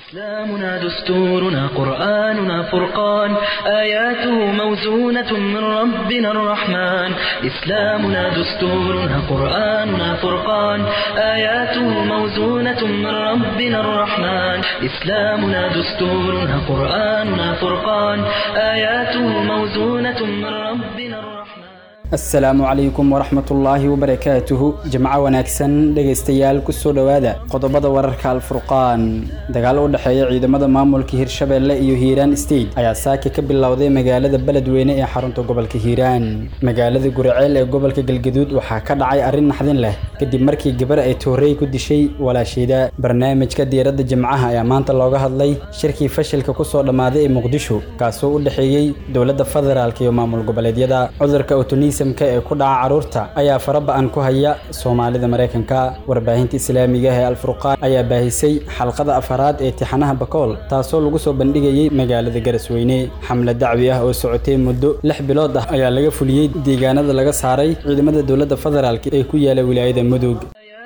إسلامنا دستورنا قرآننا فرقان آياته موزونة من ربنا الرحمن إسلامنا دستورنا قرآننا فرقان آياته موزونة من ربنا الرحمن إسلامنا دستورنا قرآننا فرقان آياته موزونة من ربنا الرحمن asalaamu calaykum waraxmatullaahi wabarakaatuhu jimco wanaagsan dhegaystayaal kusoo dhowaada qodobada wararka alfurqaan dagaal u dhexeeya ciidamada maamulka hirshabeelle iyo hiiraan state ayaa saaka ka bilowday magaalada beledweyne ee xarunta gobolka hiiraan magaalada guriceel ee gobolka galgaduud waxaa ka dhacay arrin naxdin leh kadib markii gabar ay toorey ku dishay walaasheeda barnaamijka diiradda jimcaha ayaa maanta looga hadlay shirkii fashilka kusoo dhammaaday ee muqdisho kaasoo u dhexeeyey dowladda federaalk iyo maamul goboleedyada cudurka otonis ee ku dhaca carruurta ayaa faraba-an ku haya soomaalida maraykanka warbaahinta islaamiga ee alfurqaan ayaa baahisay xalqada afaraad ee tixanaha bakool taasoo lagu soo bandhigayay magaalada garasweyne xamle dacwi ah oo socotay muddo lix bilood ah ayaa laga fuliyey deegaanada laga saaray ciidamada dowladda federaalk ee ku yaala wilaayada mudug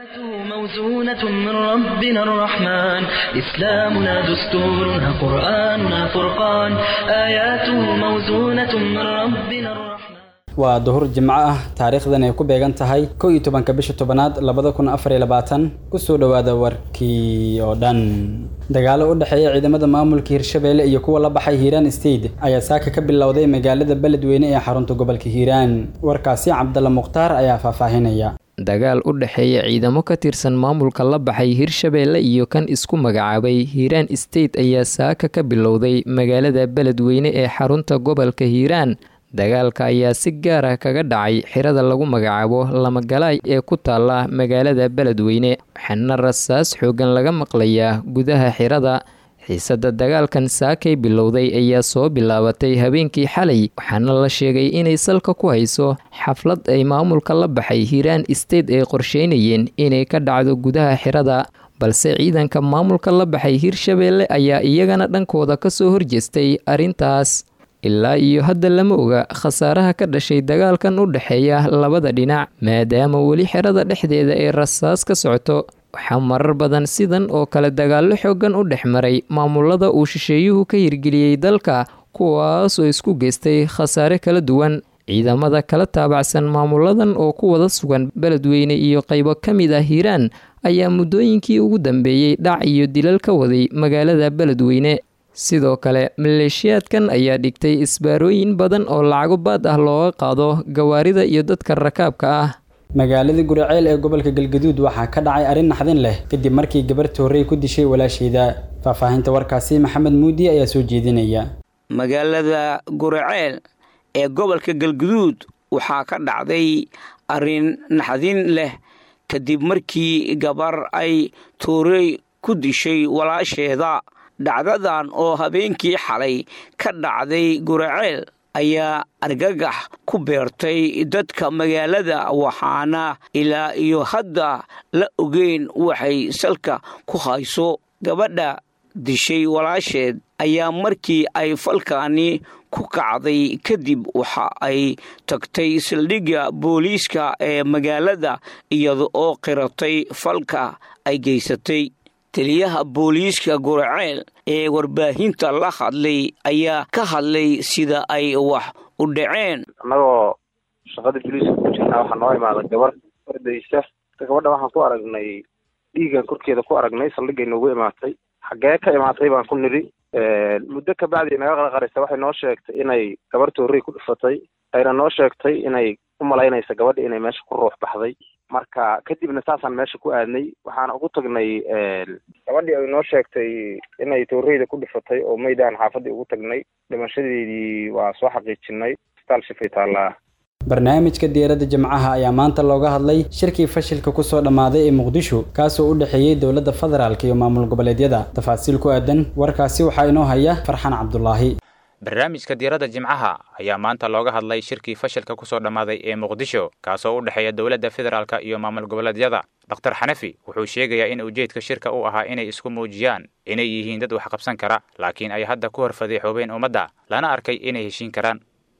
موزونة من ربنا الرحمن إسلامنا دستورنا قرآننا فرقان آياته موزونة من ربنا الرحمن waa duhur jimco ah taariikhdan ay ku beegan tahay kow iyo tobanka bisha tobanaad labada kun afar iyo labaatan kusoo dhowaada warkii oo dhan dagaalo u dhexeeya ciidamada maamulka hirshabeelle iyo kuwa la baxay hiiraan state ayaa saaka ka bilowday magaalada beledweyne ee xarunta gobolka hiiraan warkaasi cabdalla mukhtaar ayaa faahfaahinaya dagaal u dhexeeya ciidamo ka tirsan maamulka la baxay hirshabeelle iyo kan isku magacaabay hiiraan state ayaa saaka ka bilowday magaalada beledweyne ee xarunta gobolka hiiraan dagaalka ayaa si gaar ah kaga dhacay xirada lagu magacaabo lamagalaay ee ku taala magaalada beledweyne waxaana rasaas xoogan laga maqlayaa gudaha xirada xiisada dagaalkan saakay bilowday ayaa soo bilaabatay habeenkii xalay waxaana la sheegay inay salka ku hayso xaflad ay maamulka la baxay hiiraan state ay qorsheynayeen inay ka dhacdo gudaha xirada balse ciidanka maamulka la baxay hirshabeelle ayaa iyagana dhankooda kasoo horjeestay arrintaas ilaa iyo hadda lama oga khasaaraha ka dhashay dagaalkan u dhexeeya labada dhinac maadaama weli xerada dhexdeeda ay rasaas ka socoto waxaa marar badan sidan oo kale dagaallo xoogan u dhex maray maamulada uu shisheeyuhu ka hirgeliyey dalka kuwaasoo isku geystay khasaare kala duwan ciidamada kala taabacsan maamuladan oo ku wada sugan beledweyne iyo qaybo ka mid ah hiiraan ayaa muddooyinkii ugu dambeeyey dhac iyo dilal ka waday magaalada beledweyne sidoo kale maleeshiyaadkan ayaa dhigtay isbaarooyin badan oo lacago baad ah looga qaado gawaarida iyo dadka rakaabka ah magaalada guriceel ee gobolka galgaduud waxaa ka dhacay arrin naxdin leh kadib markii gabar toorey ku dishay walaasheeda faahfaahinta warkaasi maxamed muudi ayaa soo jeedinaya magaalada guriceel ee gobolka galgaduud waxaa ka dhacday arrin naxdin leh kadib markii gabar ay toorey ku dishay walaasheeda dhacdadan oo habeenkii xalay ka dhacday guraceel ayaa argagax ku beertay dadka magaalada waxaana ilaa iyo hadda la ogeyn waxay salka ku hayso gabadha dishay walaasheed ayaa markii ay falkaani ku kacday kadib waxa ay tagtay saldhigga booliiska ee magaalada iyada oo qiratay falka ay geysatay taliyaha booliiska guraceel ee warbaahinta la hadlay ayaa ka hadlay sida ay wax u dhaceen annagoo shaqada booliiska ku jirnaa waxaa noo imaada gabar ordaysa gabadha waxaan ku aragnay dhiigan korkeeda ku aragnay saldhigay noogu imaatay xaggee ka imaatay baan ku nidhi muddo kabacdi naga qarqaraysa waxay noo sheegtay inay gabar toorey ku dhufatay ayna noo sheegtay inay u malaynaysa gabadha inay meesha ku ruux baxday marka kadibna saasaan meesha ku aadnay waxaana ugu tagnay gabadhii ay noo sheegtay inay tooreyda ku dhufatay oo maydaan xaafadii ugu tagnay dhimashadeedii waa soo xaqiijinay isbitaal shifay taallaa barnaamijka diiradda jimcaha ayaa maanta looga hadlay shirkii fashilka kusoo dhammaaday ee muqdisho kaasoo u dhexeeyey dowladda federaalk iyo maamul goboleedyada tafaasiil ku aadan warkaasi waxaa inoo haya farxan cabdulaahi barnaamijka diiradda jimcaha ayaa maanta looga hadlay shirkii fashilka kusoo dhammaaday ee muqdisho kaasoo u dhexeeya dowladda federaalka iyo maamul goboleedyada dokhtar xanafi wuxuu sheegayaa in ujeedka shirka uu ahaa inay isku muujiyaan inay yihiin dad wax qabsan kara laakiin ay hadda ku horfadeexoobeen ummadda lana arkay inay heshiin karaan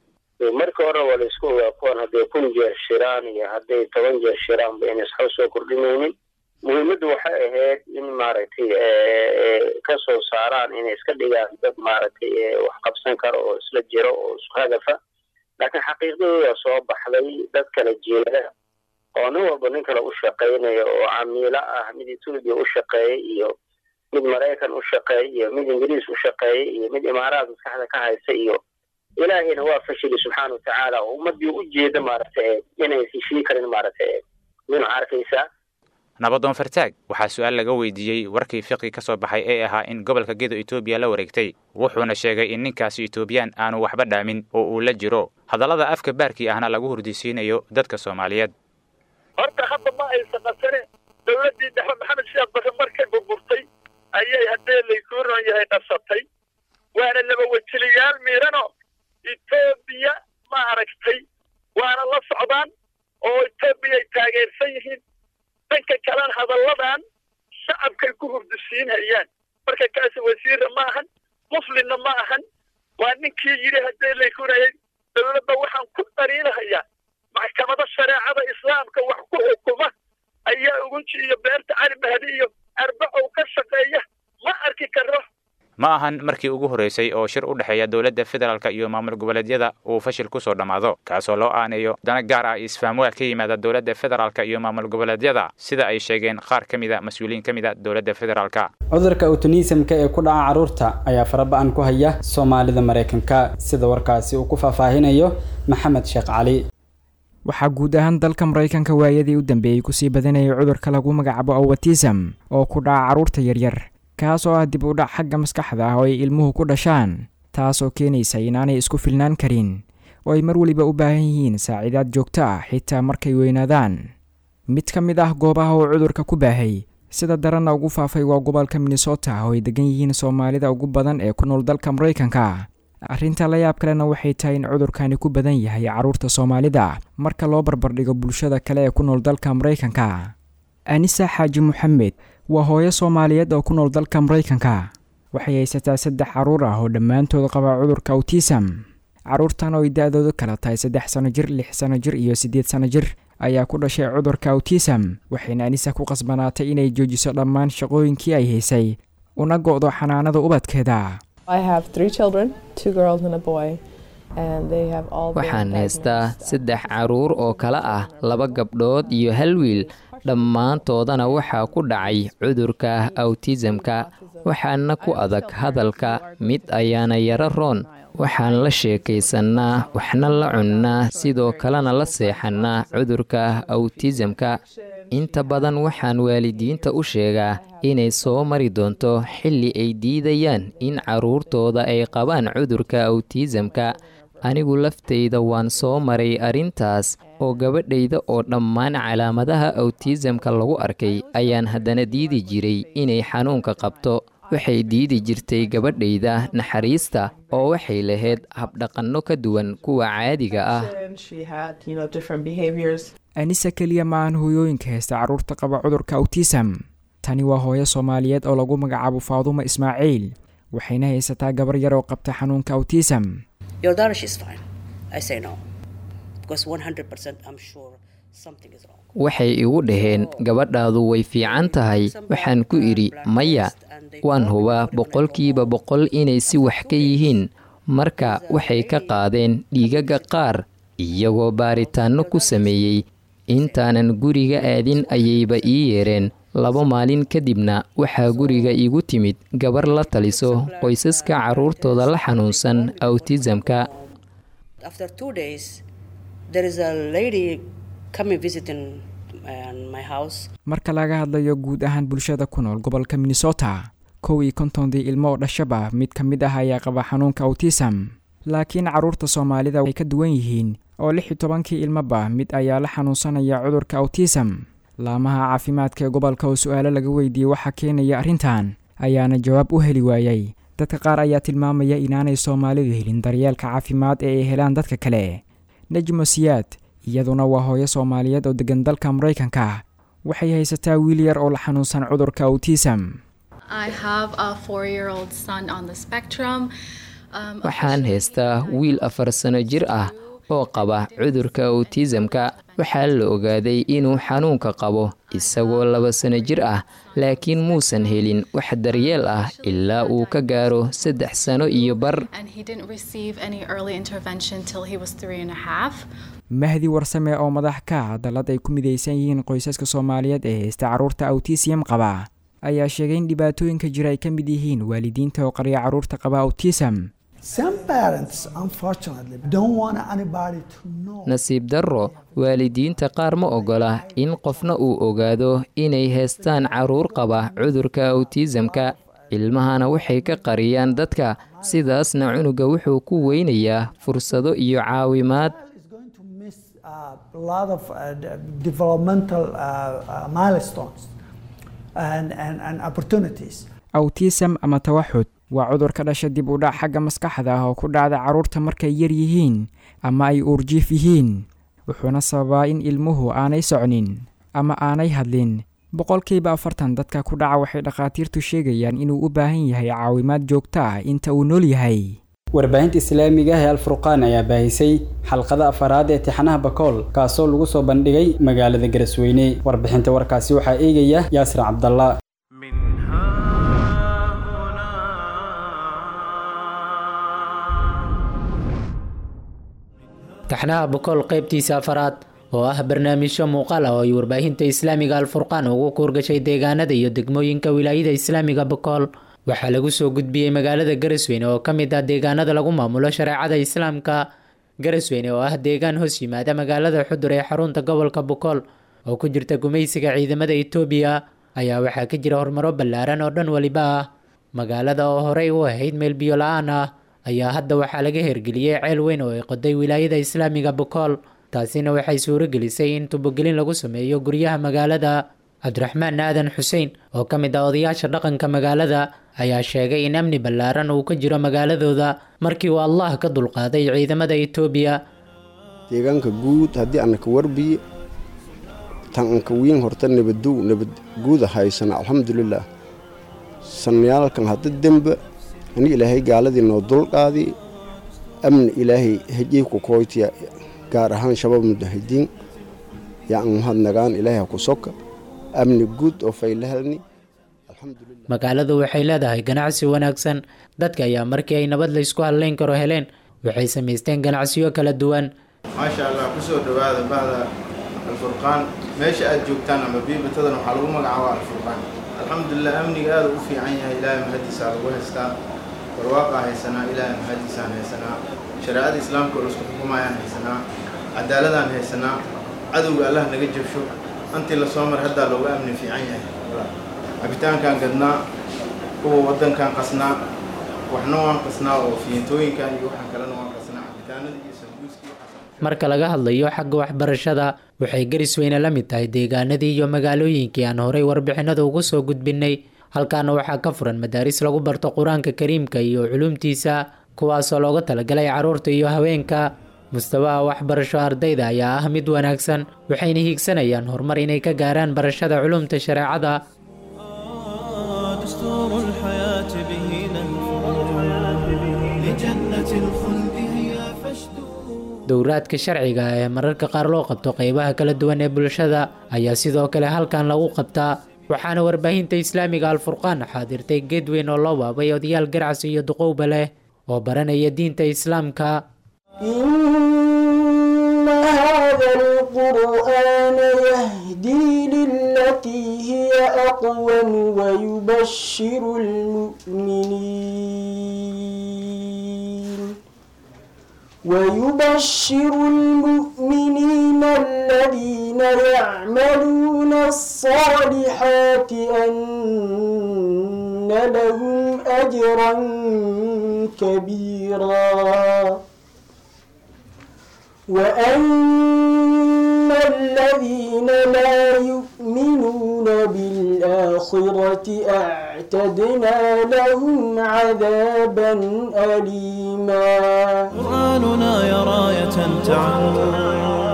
marka hore waa la isku ogaa kuwan hadday kun jeer shiraan iyo hadday toban jeer shiraanba inay isxo soo kordhinaynin muhiimaddu waxay ahayd in maaragtay ka soo saaraan inay iska dhigaan dad maaragtay wax qabsan karo oo isla jiro oo isku hadafa laakiin xaqiiqdadooda soo baxday dad kala jeeda oo nin walba nin kale u shaqaynaya oo camiilo ah mid etoobiya u shaqeeya iyo mid maraykan u shaqeeya iyo mid ingiriis u shaqeeya iyo mid imaaraad maskaxda ka haysta iyo ilaahayna waa fashili subxaana watacaala oo ummadii u jeeda maaragtay inay heshii karin maaragtay nin arkaysaa nabadoon fartaag waxaa su-aal laga weydiiyey warkii fiqi ka soo baxay ee ahaa in gobolka gedo etoobiya la wareegtay wuxuuna sheegay in ninkaasi etoobiyaan aanu waxba dhaamin oo uu la jiro hadallada afka baarkii ahna lagu hurdisiinayo dadka soomaaliyeed horta hadda ma aysan qasane dowladdii dhexe maxamed sheekh bare markay burburtay ayay haddee laysuu ron yahay qasatay waana laba wejiliyaal miirano etoobiya ma aragtay waana la socdaan oo etoobiyay taageersan yihiin dhanka kalena hadalladan shacabkay ku hurdisiinhayaan marka kaasi wasiirra ma ahan muflinna ma ahan waa ninkii yidhi haddee laysurayay dowladda waxaan ku dhaliilahayaa maxkamado shareecada islaamka wax ku xukuma ayaa ugunji iyo beerta cali mahdi iyo arbacow ka shaqeeya ma arki karo ma ahan markii ugu horreysay oo shir u dhexeeya dowladda federaalk iyo maamul goboleedyada uu fashil ku soo dhammaado kaasoo loo aaneeyo dana gaar ah isfahamwaad ka yimaada dowladda federaalk iyo maamul goboleedyada sida ay sheegeen qaar ka mid a mas-uuliyiin ka mid a dowladda federaalka cudurka awtonisimka ee ku dhaca carruurta ayaa faraba-an ku haya soomaalida maraykanka sida warkaasi uu ku faahfaahinayo maxamed sheekh cali waxaa guud ahaan dalka maraykanka waayadii u dambeeyey kusii badanayay cudurka lagu magacaabo awatism oo ku dhaca carruurta yaryar kaas oo ah dib u dhac xagga maskaxda ah oo ay ilmuhu ku dhashaan taasoo keenaysa inaanay isku filnaan karin oo ay mar weliba u baahan yihiin saaciidaad joogto ah xitaa markay weynaadaan mid ka mid ah goobaha uu cudurka ku baahay sida daranna ugu faafay waa gobolka minnesota oo ay degan yihiin soomaalida ugu badan ee ku nool dalka maraykanka arrinta la yaab kalena waxay tahay in cudurkani ku badan yahay carruurta soomaalida marka loo barbardhigo bulshada kale ee ku nool dalka maraykanka anisa xaaji moxamed waa hooyo soomaaliyeed oo ku nool dalka maraykanka waxay haysataa saddex carruur ah oo dhammaantood qaba cudurka awtisam carruurtan oo ay da-doodu kala tahay saddex sano jir lix sano jir iyo siddeed sano jir ayaa ku dhashay cudurka awtisam waxayna anisa ku qasbanaatay inay joojiso dhammaan shaqooyinkii ay haysay una go-do xanaanada ubadkeeda waxaan haystaa saddex carruur oo kale ah laba gabdhood iyo hal wiil dhammaantoodana waxaa ku dhacay cudurka awtisamka waxaana ku adag hadalka mid ayaana yaro roon waxaan la sheekaysannaa waxna la cunnaa sidoo kalena la seexannaa cudurka awtisamka inta badan waxaan waalidiinta u sheegaa inay soo mari doonto xilli ay diidayaan in carruurtooda ay qabaan cudurka awtisamka anigu laftayda waan soo maray arrintaas oo gabadhayda oo dhammaan calaamadaha awtisamka lagu arkay ayaan haddana diidi jiray inay xanuunka qabto waxay diidi jirtay gabadhayda naxariista oo waxay lahayd habdhaqanno ka duwan kuwa caadiga ah anisa keliya ma aan hooyooyinka haysta carruurta qaba cudurka awtisam tani waa hooyo soomaaliyeed oo lagu magacaabo faadumo ismaaciil waxayna haysataa gabar yar oo qabta xanuunka awtisam waxay igu dhaheen gabadhaadu way fiican tahay waxaan ku idhi maya waan hubaa boqolkiiba boqol inay si wax ka yihiin marka waxay ka qaadeen dhiigaga qaar iyagoo baaritaanno ku sameeyey intaanan guriga aadin ayayba ii yeereen laba maalin kadibna waxaa guriga iigu timid gabar la taliso qoysaska carruurtooda la xanuunsan awtisamka marka laga hadlayo guud ahaan bulshada ku nool gobolka minnesota kow iyo kontondii ilmo oo dhashaba mid ka mid ah ayaa qaba xanuunka awtisam laakiin carruurta soomaalida ay ka duwan yihiin oo lix iyo tobankii ilmoba mid ayaa la xanuunsanaya cudurka awtisam laamaha caafimaadka ee gobolka oo su-aalo laga weydiiyey waxaa keenaya arrintan ayaana jawaab u heli waayey dadka qaar ayaa tilmaamaya inaanay soomaalidu helin daryeelka caafimaad ee ay helaan dadka kale nejmo siyaad iyaduna waa hooyo soomaaliyeed oo degan dalka maraykanka waxay haysataa wiil yar oo la xanuunsan cudurka awtisam waxaan haystaa wiil afar sano jir ah oo qaba cudurka awtisamka waxaa la ogaaday inuu xanuunka qabo isagoo laba sano jir ah laakiin muusan helin wax daryeel ah ilaa uu ka gaaro saddex sano iyo bar mahdi warsame oo madax ka ah dallad ay ku midaysan yihiin qoysaska soomaaliyeed ee haysta carruurta awtisiyam qaba ayaa sheegay in dhibaatooyinka jira ay ka mid yihiin waalidiinta oo qarya carruurta qaba awtisam nasiib darro waalidiinta qaar ma ogola in qofna uu ogaado inay haystaan carruur qaba cudurka awtisamka ilmahana waxay ka qariyaan dadka sidaasna cunuga wuxuu ku weynayaa fursado iyo caawimaad awtisam ama tawaxud waa cudur ka dhasha dib u dhac xagga maskaxda ah oo ku dhacda carruurta markay yar yihiin ama ay uurjiif yihiin wuxuuna sababaa in ilmuhu aanay socnin ama aanay hadlin boqolkiiba afartan dadka ku dhaca waxay dhakhaatiirtu sheegayaan inuu u baahan yahay caawimaad joogto ah inta uu nool yahay warbaahinta islaamiga ee alfurqaan ayaa baahisay xalqada afaraad ee tixanaha bakool kaasoo lagu soo bandhigay magaalada garasweyne warbixinta warkaasi waxaa eegaya yaasir cabdalla taxnaha bokool qaybtiisa afaraad oo ah barnaamijyo muuqaal ah oo ay warbaahinta islaamiga alfurqaan ugu kuurgashay deegaanada iyo degmooyinka wilaayada islaamiga bokool waxaa lagu soo gudbiyey magaalada garasweyne oo ka mid ah deegaanada lagu maamulo shareecada islaamka garasweyne oo ah deegaan hoos yimaada magaalada xudur ee xarunta gobolka bokool oo ku jirta gumaysiga ciidamada etoobiya ayaa waxaa ka jira horumaro ballaaran oo dhan weliba ah magaalada oo horey u ahayd meel biyo la-aan ah ayaa hadda waxaa laga hergeliyey ceel weyn oo ay qoday wilaayada islaamiga bokool taasina waxay suuro gelisay in tubogelin lagu sameeyo guryaha magaalada cabdiraxmaan aadan xuseen oo ka mid ah odayaasha dhaqanka magaalada ayaa sheegay in amni ballaaran uu ka jiro magaaladooda markii uu allah ka dulqaaday ciidamada etoobiya deegaanka guud haddii anaka warbiye tan anka wiin horta nabadow nabad guuda haysana alxamdulilah sanayaalkan hadda dembe ani ilaahay gaaladii noo dulqaadi amni ilaahay hejii ku koytiya gaar ahaan shabab mudahidiin yaan mahadnagaan ilaahay ku soka amni guud oo faylahalni magaaladu waxay leedahay ganacsi wanaagsan dadka ayaa markii ay nabad laysku hadlayn karo heleen waxay samaysteen ganacsiyo kala duwan maasha allah kusoo dhowaada bahda alfurqaan meesha aad joogtaan ama biibatadan waxaa lagu magacaabaa alfurqaan alxamdulilah amniga aada u fiican yahay ilaahay mahadiisaa lagu haystaa barwaaqaa haysanaa ilaahay mahadiisaan haysanaa shareecada islaamka oo laisku xukumayaan haysanaa cadaaladaan haysanaa cadowga allah naga jabsho antii lasoo mar haddaa loogu amni fiican yahay cabitaankaan gadnaa kuwa waddankaan qasnaa waxna waan qasnaa oo fiintooyinkan iyo waxaan kalena waan qasnaa cabitaanada iyo sambuuskii marka laga hadlayo xagga waxbarashada waxay garisweyne la mid tahay deegaanadii iyo magaalooyinkii aan horay warbixinada ugu soo gudbinay halkaana waxaa ka furan madaaris lagu barto qur-aanka kariimka iyo culumtiisa kuwaasoo looga talagalay carruurta iyo haweenka mustawaha waxbarasho ardayda ayaa ah mid wanaagsan waxayna hiigsanayaan horumar inay ka gaaraan barashada culumta shareecada dowraadka sharciga ee mararka qaar loo qabto qeybaha kala duwan ee bulshada ayaa sidoo kale halkan lagu qabtaa waxaana warbaahinta islaamiga alfurqaan xaadirtay geed weyn oo loo waabay odayaal garacsi iyo duqowba leh oo baranaya diinta islaamka ويبشر المؤمنين الذين يعملون الصالحات أن لهم أجرا كبيرا وأن الذين لا يؤمنون بالآخرة أعتدنا لهم عذابا أليما قرآننا يا راية تعم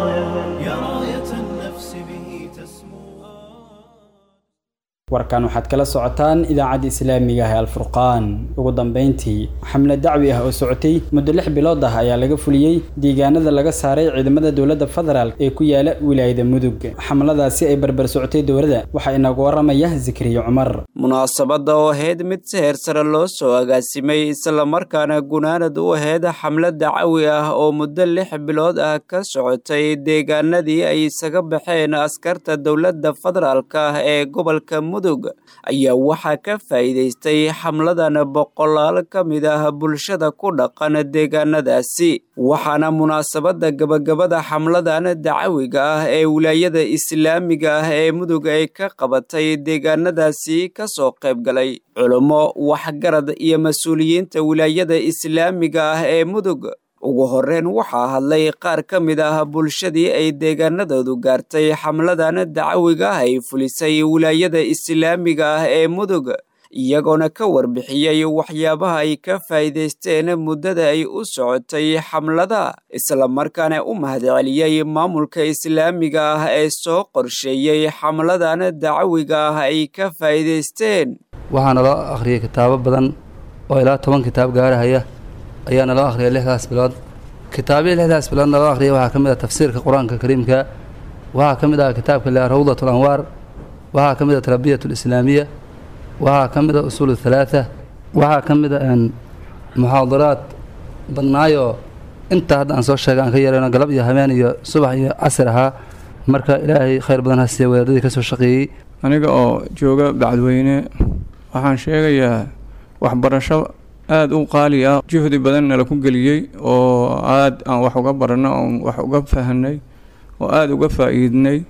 warkan waxaad kala socotaan idaacadda islaamiga ah ee alfurqaan ugu dambeyntii xamle dacwi ah oo socotay muddo lix bilood ah ayaa laga fuliyey deegaanada laga saaray ciidamada dowladda federaalk ee ku yaala wilaayada mudug xamladaasi ay barbar socotay dowladda waxaa inagu waramaya zikriyo cumar munaasabadda oo ahayd mid si heer sare loo soo agaasimay islamarkaana gunaanad u ahayd xamlad dacawi ah oo muddo lix bilood ah ka socotay deegaanadii ay isaga baxeen askarta dowladda federaalk ah ee gobolka mudug ayaa waxaa ka faa'iidaystay xamladan boqolaal ka mid ah bulshada ku dhaqan deegaanadaasi waxaana munaasabadda gabagabada xamladan dacawiga ah ee wilaayada islaamiga ah ee mudug ay ka qabatay deegaanadaasi ka soo qayb galay culummo waxgarad iyo mas-uuliyiinta wilaayada islaamiga ah ee mudug ugu horreyn waxaa hadlay qaar ka mid ah bulshadii ay deegaanadoodu gaartay xamladan dacawiga ah ay fulisay wilaayada islaamiga ah ee mudug iyagoona ka warbixiyey waxyaabaha ay ka faa'iidaysteen muddada ay u socotay xamlada islamarkaana u mahadceliyey maamulka islaamiga ah ee soo qorsheeyey xamladan dacawiga ah ay ka faa'iidaysteen waxaa naloo akhriyay kitaabo badan oo ilaa toban kitaab gaarahaya ayaa naloo akhriyay lixdaas bilood kitaabyii lixdaas bilood naloo akhriyay waxaa ka mid ah tafsiirka qur-aanka kariimka waxaa ka mid ah kitaabka la rawdat alanwaar waxaa ka mid ah tarbiyat alislaamiya waxaa ka mid ah usuul halaatha waxaa ka mid ah muxaadaraad badnaayoo inta hadda aan soo sheegay aan ka yarayno galab iyo habeen iyo subax iyo casir ahaa marka ilaahay khayr badan ha siiya wadaadadii ka soo shaqeeyey aniga oo jooga bacdweyne waxaan sheegayaa waxbarasho aada u qaali ah juhdi badan nala ku geliyey oo aada aan wax uga baranno oon wax uga fahanay oo aada uga faa'iidnay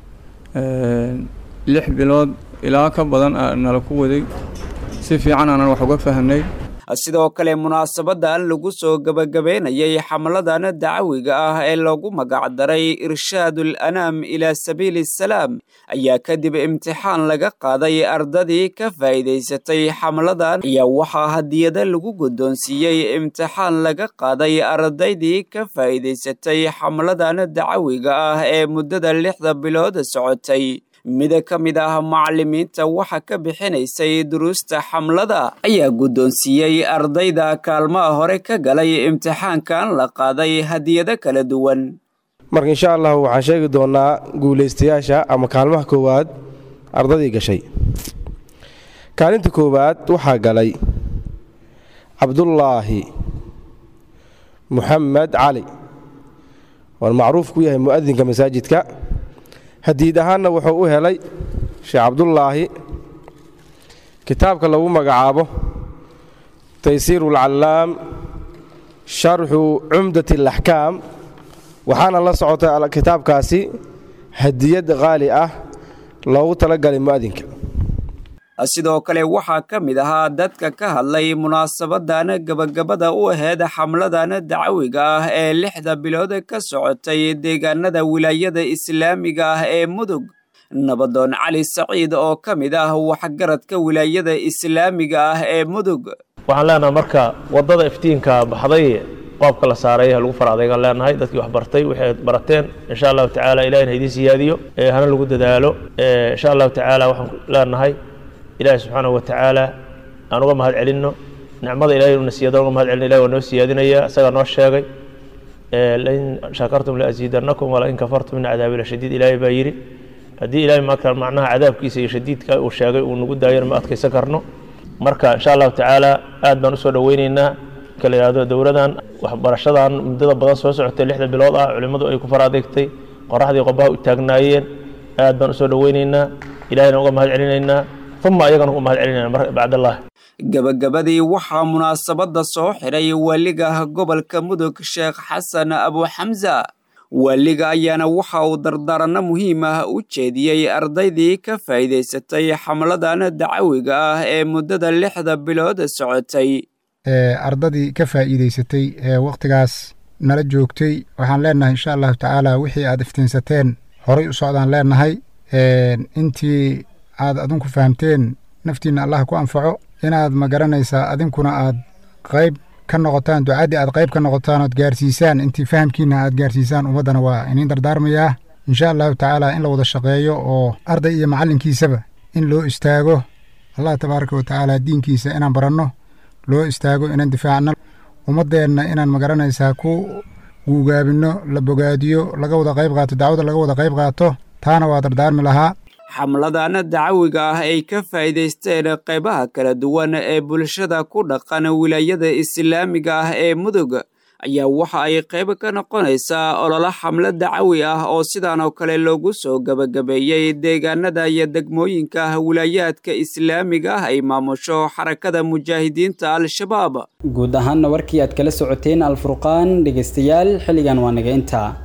lix bilood ilaa ka badan aa nala ku waday si fiican aanan wax uga fahanay sidoo kale munaasabadan lagu soo gebagabeynayay xamladan dacawiga ah ee lagu magacdaray irshaadul anaam ilaa sabiili salaam ayaa kadib imtixaan laga qaaday ardadii ka faa'iidaysatay xamladan ayaa waxaa hadiyada lagu guddoonsiiyey imtixaan laga qaaday ardaydii ka faa'iidaysatay xamladan dacawiga ah ee muddada lixda bilood socotay mida ka mid ah macallimiinta waxa ka bixinaysay duruusta xamlada ayaa guddoonsiiyey ardayda kaalmaha hore ka galay imtixaankan la qaaday hadiyado kala duwan marka insha allahu waxaan sheegi doonaa guulaystayaasha ama kaalmaha koowaad ardadii gashay kaalinta koowaad waxaa galay cabdullaahi muxamed cali waan macruuf ku yahay mu'adinka masaajidka hadiid ahaanna wuxuu u helay sheekh cabdullaahi kitaabka lagu magacaabo taysiiru alcallaam sharxu cumdat alaxkaam waxaana la socotay kitaabkaasi hadiyad qaali ah loogu talagalay mu'adinka sidoo kale waxaa ka mid ahaa dadka ka hadlay munaasabadan gabagabada u aheyd xamladan dacawiga ah ee lixda bilood ka socotay deegaanada wilaayada islaamiga ah ee mudug nabadoon cali saciid oo ka mid ah waxgaradka wilaayada islaamiga ah ee mudug waxaan leenahay marka waddada iftiinka baxday qoobka la saaray lagu faracdaygaan leenahay dadkii wax bartay waxay barateen insha allahu tacaala ilahina idiin siyaadiyo hana lagu dadaalo insha allahu tacaala waxaan leenahay ilaahi subxaanahu wa tacaala aan uga mahad celinno nicmada ilahay una siyaado uga mahad celino ilahi waa noo siyaadinaya isagaa noo sheegay lain shakartum laasiidannakum wala in kafartum min cadaabi lashadiid ilaahay baa yidhi haddii ilahay marka macnaha cadaabkiisa iyo shadiidka uu sheegay uu nagu daayana ma adkaysan karno marka insha allahu tacaala aad baan usoo dhoweyneynaa kala yidhahdo dowladan waxbarashadan muddada badan soo socotay lixda bilood ah culimmadu ay ku far adeegtay qoraxdii qobaha u taagnaayeen aad baan usoo dhoweyneynaa ilahayna uga mahad celinaynaa uma ayagana uga mahad celinayna bacdallah gabagabadii waxaa munaasabadda soo xidhay waaliga gobolka mudug sheekh xasan abu xamsa waaliga ayaana waxa uu dardaaranno muhiim ah u jeediyey ardaydii ka faa'iidaysatay xamladan dacawiga ah ee muddada lixda bilood socotay ardadii ka faa'iidaysatay ee wakhtigaas nala joogtay waxaan leenahay insha allahu tacaala wixii aad iftiinsateen horay u socdaan leenahay intii aad adinku fahamteen naftiinna allah ku anfaco inaad ma garanaysaa adinkuna aad qayb ka noqotaan ducaddii aad qayb ka noqotaan ood gaarsiisaan intii fahamkiinna aad gaarsiisaan ummaddana waa iniin dardaarmayaa insha allahu tacaala in la wada shaqeeyo oo arday iyo macallinkiisaba in loo istaago allah tabaaraka wa tacaala diinkiisa inaan baranno loo istaago inaan difaacno ummaddeenna inaan magaranaysaa ku guugaabinno la bogaadiyo laga wada qayb qaato dacwada laga wada qayb qaato taana waa dardaarmi lahaa xamladana dacawiga ah ay ka faa'iidaysteen qaybaha kala duwan ee bulshada ku dhaqan wilaayada islaamiga ah ee mudug ayaa waxa ay qayb ka noqonaysaa ololo xamlad dacawi ah oo sidan oo kale loogu soo gebagabeeyey deegaanada iyo degmooyinka wilaayaadka islaamiga ah ay maamusho xarakada mujaahidiinta al-shabaab guud ahaanna warkii aad kala socoteen alfurqaan dhegaystayaal xilligan waa naga intaa